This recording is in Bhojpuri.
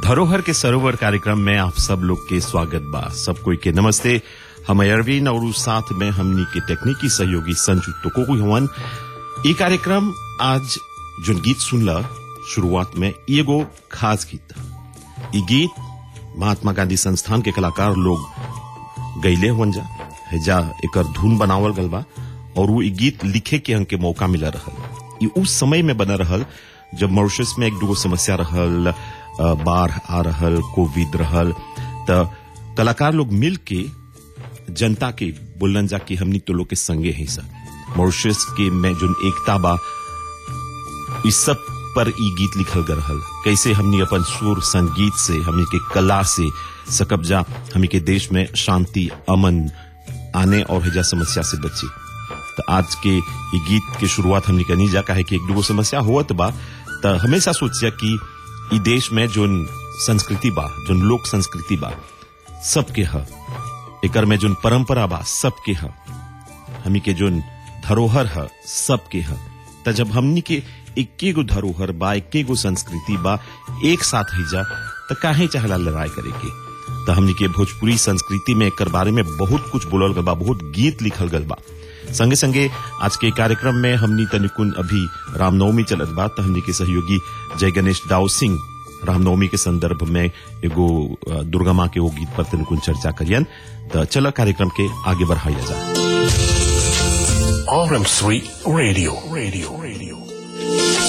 धरोहर के सरोवर कार्यक्रम में आप सब लोग के स्वागत बा सब कोई के नमस्ते हम अरविंद और उस साथ में हमनी के तकनीकी सहयोगी संजू टोको हवन ये कार्यक्रम आज जो गीत सुनला शुरुआत में एगो खास गीत ये गीत महात्मा गांधी संस्थान के कलाकार लोग गईले हुवन जा हेजा एकर धुन बनावल गल बा और वो ई गीत लिखे के हमके मौका मिला रहल ये उस समय में बना रहल जब मॉरिशस में एक दूगो समस्या रहल अ, बाढ़ आ रहल कोविड रहल त कलाकार लोग मिल के जनता के बोलन जा कि हमनी तो लोग के संगे है सब मॉरिशस के में जो एकता बा इस सब पर ई गीत लिखल गल रहल कैसे हमनी अपन सुर संगीत से हमनी के कला से सकब जा हमनी के देश में शांति अमन आने और हजा समस्या से बची तो आज के ये गीत के शुरुआत हमनी करनी जा काहे कि एक दूगो समस्या होत बा तो हमेशा सोचिया कि ई देश में जोन संस्कृति बा जोन लोक संस्कृति बा सबके ह एकर में जोन परंपरा बा सबके ह हमी के जोन धरोहर है सबके है त जब हमनी के इक्के गो धरोहर बा इक्के गो संस्कृति बा एक साथ ही जा त काहे चाहला लड़ाई करे के त हमनी के भोजपुरी संस्कृति में एकर बारे में बहुत कुछ बोलल गल बा बहुत गीत लिखल गल बा संगे संगे आज के कार्यक्रम में हमनी तनिकुन अभी रामनवमी चलत बा त हमनी के सहयोगी जय गणेश दाऊ सिंह रामनवमी के संदर्भ में एगो अ, दुर्गा माँ के वो गीत पर तनिकुन चर्चा करियन त चल कार्यक्रम के आगे बढ़ाइया जा RM3 Radio. Radio. Radio.